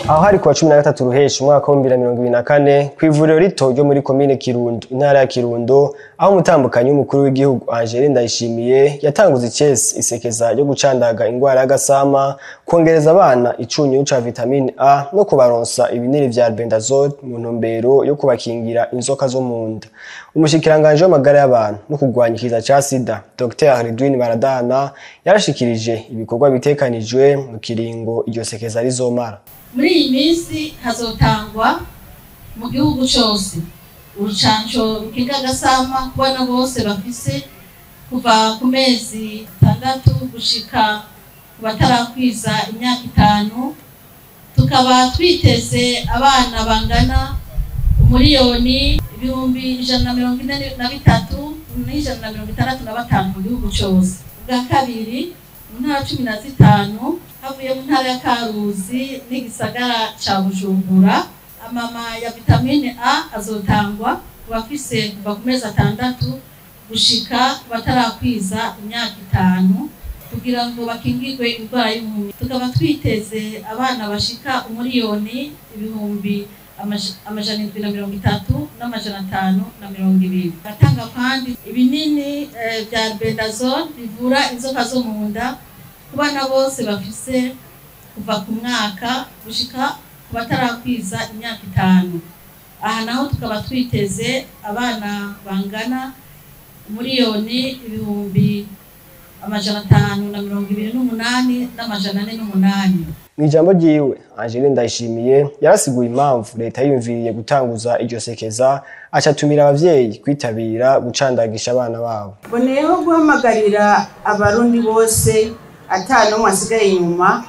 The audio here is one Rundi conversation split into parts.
aho hari kuwa cumi na gatatu ruheshi umwaka w'ibihumbi bibiri na mirongo ibiri na kane ku ivuriro rito ryo muri komine kirundo intara ya kirundo aho umutambukanyi w'umukuru w'igihugu angele ndayishimiye yatanguze icesi isekeza ryo gucandaga ingwara y'agasama kongereza abana icunyu ca vitamine a no kubaronsa ibinini vya albendazole mu ntumbero yo kubakingira inzoka zo mu nda umushikiranganji w'amagara y'abantu no kurwanya ikiza ca sida dr ridwin baradana yarashikirije ibikorwa bitekanijwe mu kiringo iryo sekeza rizomara muri iyi minsi hazotangwa mu gihugu cyose urucanco rukinga agasama ku bana bose bafise kuva ku mezi atandatu gushika ku batarakwiza imyaka itanu tukaba twiteze abana bangana umuriyoni ibihumbi ijana na mirongo ine na bitatu n'ijana na mirongo itandatu na batanu mu gihugu cyose ubwa kabiri mu ntara cumi na zitanu havuye mu ntara ya karuzi n'igisagara ca bujumbura amama ya vitamine a azotangwa ku bafise kuva ku mezi atandatu gushika ku batarakwiza imyaka itanu kugira ngo bakingirwe indwara y'umuntu tukaba twiteze abana bashika umuriyoni ibihumbi amaj- amajana indwi na mirongo itatu n'amajana atanu na mirongo ibiri batanga kandi ibinini eh, vya albendazole bivura inzoka zo mu nda ku bana bose bafise kuva ku mwaka gushika ku batarakwiza imyaka itanu aha naho tukaba twiteze abana bangana umuriyoni ibihumbi amajana atanu na mirongo ibiri n'umunani n'amajana ane n'umunani mu ijambo ryiwe angele ndayishimiye yarasiguye impamvu leta yiyumviriye gutanguza iryo sekeza acatumira abavyeyi kwitabira gucandagisha abana babo mboneyeho guhamagarira abarundi bose ata n'umwe asigaye inyuma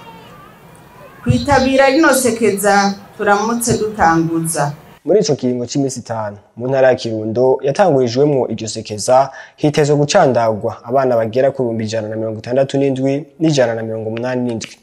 kwitabira rino sekeza turamutse dutanguza muri ico kiringo c'imisi itanu mu ntara ya kirundo yatangurijwemwo iryo sekeza hitezwe gucandagwa abana bagera ku bihumbi ijana na mirongo itandatu n'indwi n'ijana na mirongo umunani n'indwi